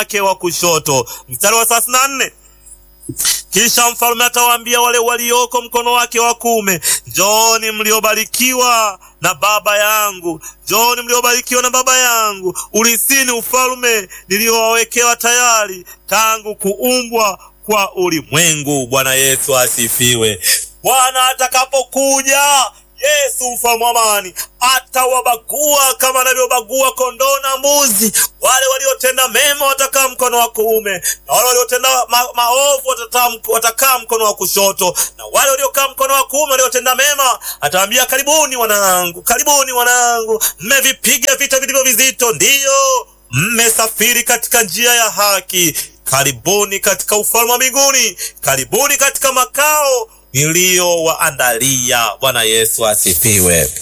wake wa kushoto. Mstari wa thelathini na nne kisha mfalme atawaambia wale walioko mkono wake wa kuume, njooni mliobarikiwa na baba yangu, njooni mliobarikiwa na baba yangu, urisini ufalme niliowawekewa tayari tangu kuumbwa kwa ulimwengu. Bwana Yesu asifiwe. Bwana atakapokuja Yesu mfalme wa amani atawabagua kama anavyobagua kondoo na mbuzi. Wale waliotenda mema watakaa mkono wa kuume, na wale waliotenda ma maovu watakaa mkono wa kushoto, na wale waliokaa mkono wa kuume waliotenda mema atawaambia, karibuni wanangu, karibuni wanangu, mmevipiga vita vilivyo vizito, ndiyo mmesafiri katika njia ya haki, karibuni katika ufalme wa mbinguni, karibuni katika makao niliyowaandalia. Bwana Yesu asifiwe.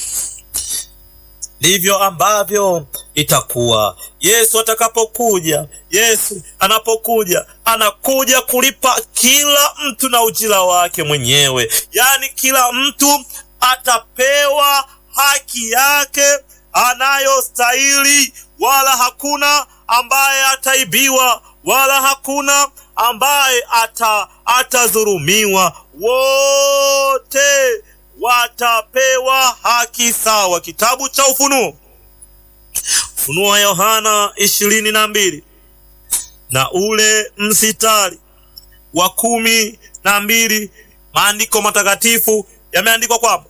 Ndivyo ambavyo itakuwa Yesu atakapokuja. Yesu anapokuja, anakuja kulipa kila mtu na ujira wake mwenyewe, yaani kila mtu atapewa haki yake anayostahili, wala hakuna ambaye ataibiwa, wala hakuna ambaye ata atadhulumiwa. Wote watapewa haki sawa. Kitabu cha Ufunuo, Ufunuo wa Yohana ishirini na mbili na ule msitari wa kumi na mbili maandiko matakatifu yameandikwa kwamba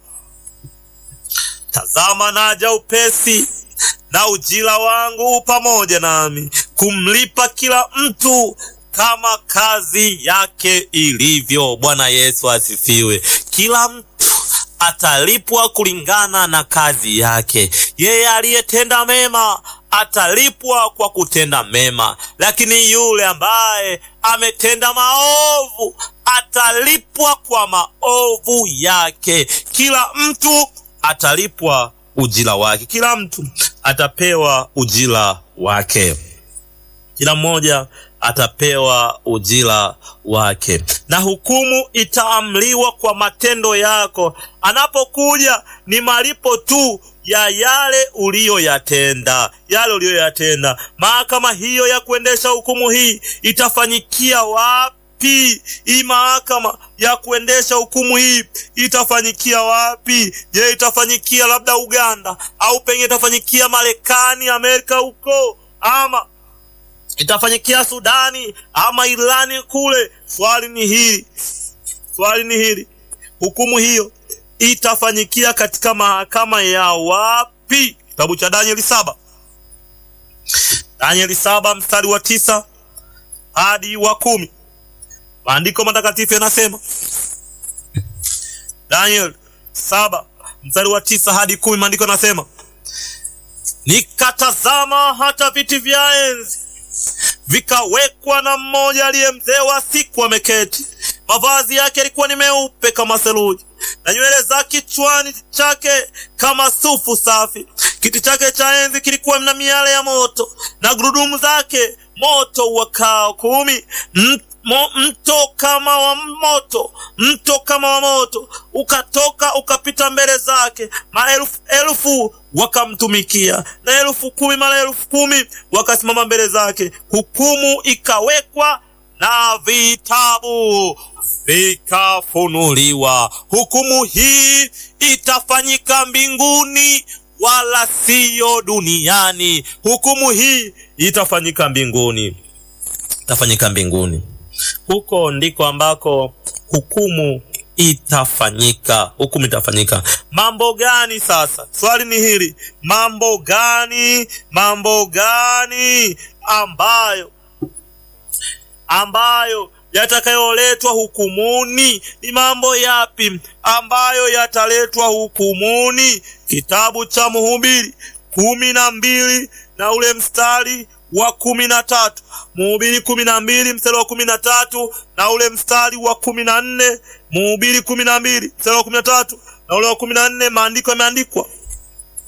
tazama, naja upesi na ujira wangu pamoja nami kumlipa kila mtu kama kazi yake ilivyo. Bwana Yesu asifiwe. Kila mtu atalipwa kulingana na kazi yake. Yeye aliyetenda mema atalipwa kwa kutenda mema, lakini yule ambaye ametenda maovu atalipwa kwa maovu yake. Kila mtu atalipwa ujira wake, kila mtu atapewa ujira wake, kila mmoja atapewa ujira wake, na hukumu itaamliwa kwa matendo yako. Anapokuja ni malipo tu ya yale uliyoyatenda, yale uliyoyatenda. Mahakama hiyo ya kuendesha hukumu hii itafanyikia wapi? Hii mahakama ya kuendesha hukumu hii itafanyikia wapi? Je, itafanyikia labda Uganda au pengine itafanyikia Marekani, Amerika huko ama itafanyikia Sudani ama Irani kule? Swali ni hili, swali ni hili, hukumu hiyo itafanyikia katika mahakama ya wapi? Kitabu cha Danieli saba, Danieli saba mstari wa tisa hadi wa kumi maandiko matakatifu yanasema, Danieli saba mstari wa tisa hadi kumi maandiko yanasema, nikatazama hata viti vya enzi vikawekwa na mmoja aliye mzee wa siku ameketi. Mavazi yake yalikuwa ni meupe kama theluji, na nywele za kichwani chake kama sufu safi. Kiti chake cha enzi kilikuwa na miale ya moto, na gurudumu zake moto uwakao kumi. Mo, mto kama wa moto, mto kama wa moto ukatoka ukapita mbele zake. Maelfu elfu wakamtumikia, na elfu kumi mara elfu kumi wakasimama mbele zake. Hukumu ikawekwa na vitabu vikafunuliwa. Hukumu hii itafanyika mbinguni wala siyo duniani. Hukumu hii itafanyika mbinguni, itafanyika mbinguni. Huko ndiko ambako hukumu itafanyika, hukumu itafanyika. Mambo gani sasa? Swali ni hili, mambo gani, mambo gani ambayo ambayo yatakayoletwa hukumuni? Ni mambo yapi ambayo yataletwa hukumuni? Kitabu cha Mhubiri kumi na mbili na ule mstari wa kumi na tatu Mhubiri kumi na mbili mstari wa kumi na tatu na ule mstari wa kumi na nne Mhubiri kumi na mbili mstari wa kumi na tatu na ule wa kumi na nne maandiko yameandikwa